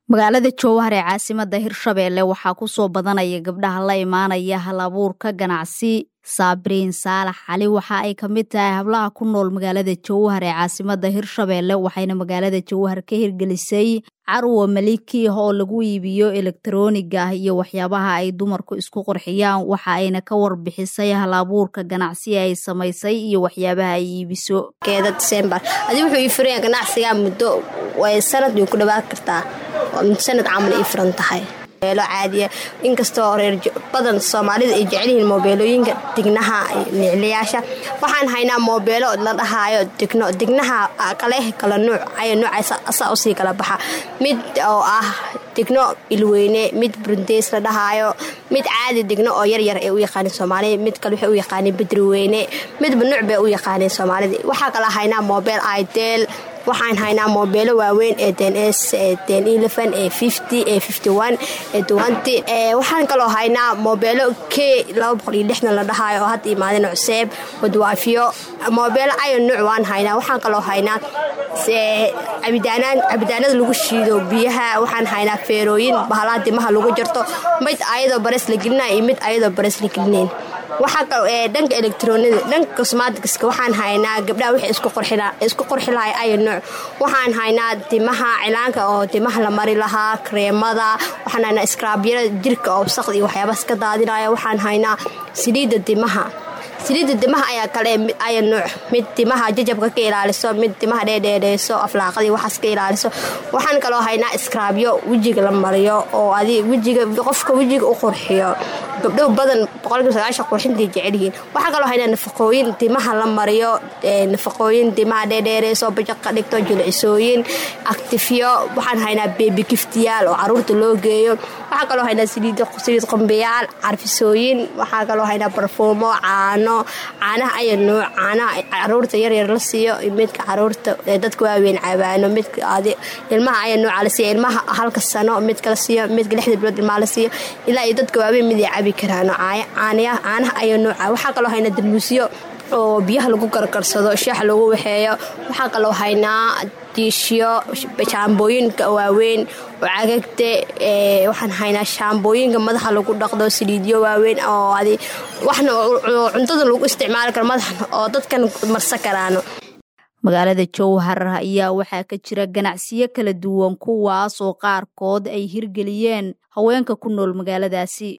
magaalada jowhar ee caasimada hirshabeelle waxaa kusoo badanaya gabdhaha la imaanaya hal abuurka ganacsi saabiriin saalax cali waxa ay kamid tahay hablaha ku nool magaalada jowhar ee caasimada hirshabeelle waxayna magaalada jowhar ka hirgelisay carwa maliki oo lagu iibiyo elektarooniga iyo waxyaabaha ay dumarku isku qurxiyaan waxa ayna ka warbixisay hal abuurka ganacsi ay samaysay iyo waxyaabaha ay iibiso keeda disembar adi wuxuu ii furaya ganacsigaa muddo sanad way ku dhawaan kartaa sanad camal ii furan tahay mobeelo caadiya inkastoo reer badan soomaalida ay jecelyihiin moobeelooyinka dignaha nicliyaasha waxaan haynaa moobeelo la dhahaayo digno dignaha kale kala nuuc aya nuucaas asaa usii kala baxa mid oo ah digno ilweyne mid burundeys la dhahaayo mid caadi digno oo yaryar ay u yaqaaneen soomaalida mid kale waxay u yaqaaneen bedriweyne midba nuuc bay u yaqaaneen soomaalida waxaa kala haynaa moobeel idel waxaan haynaa moobeelo waaweyn ee dns ee waxaan kaloo haynaa moobeelo k la dhahaayo oo hadda imaadeen cuseeb wadwaafiyo moobeelo ayo nuuc waan haynaa waxaan kaloo haynaa cabitaanada lagu shiido biyaha waxaan haynaa feerooyin bahalaha dimaha lagu jarto mid ayadoo barees la gelina iyo mid ayadoo barees la gelinayn dhanka elektroonida dhanka cosmaticska waxaan haynaa gabdhaha wixii isku qorxi lahay ayo nuuc waxaan haynaa dimaha cilaanka oo dimaha la mari lahaa kareemada waxaan haynaa skraabyada jirka oo wasaqda iyo waxyaabaas ka daadinaya waxaan haynaa saliidda dimaha saliidda dimaha ayaa kale aya nuuc mid dimaha jajabka ka ilaaliso mid dimaha dheedheedheyso aflaaqadii waxaas ka ilaaliso waxaan kaloo haynaa iskraabyo wejiga la mariyo oo adi wejiga qofka wejiga u qurxiyo gabdho badan qurxintay jecelyihiin waxaa kaloo haynaa nafaqooyin dimaha la mariyo nafaqooyin dimaha dheedheereyso bajaq ka dhigto jilcisooyin actifyo waxaan haynaa beebi giftiyaal oo caruurta loo geeyo waxaa kaloo haynaa saliid qombeyaal carfisooyin waxaa kaloo haynaa barfuumo caano caanaha aya nuuc caanaha caruurta yaryar la siiyo midka caruurta dadka waaweyn cabaano midka ilmaha aya nuuca la siiyo ilmaha halka sano midka la siiyo midka lixda bilood ilmaha la siiyo ilaa iyo dadka waaweyn mid ay cabi karaan caanaha aya nuuca waxaa kaloo haynaa dalmuusyo oo biyaha lagu gargarsado shaax lagu waxeeyo waxaa kaloo haynaa diishyo shaambooyinka waaweyn oo cagagte waxaan haynaa shaambooyinka madaxa lagu dhaqdo saliidyo waaweyn oo adi waxna cuntada lagu isticmaali karo madaxna oo dadkan marsan karaano magaalada jowhar ayaa waxaa ka jira ganacsiyo kala duwan kuwaas oo qaarkood ay hirgeliyeen haweenka ku nool magaaladaasi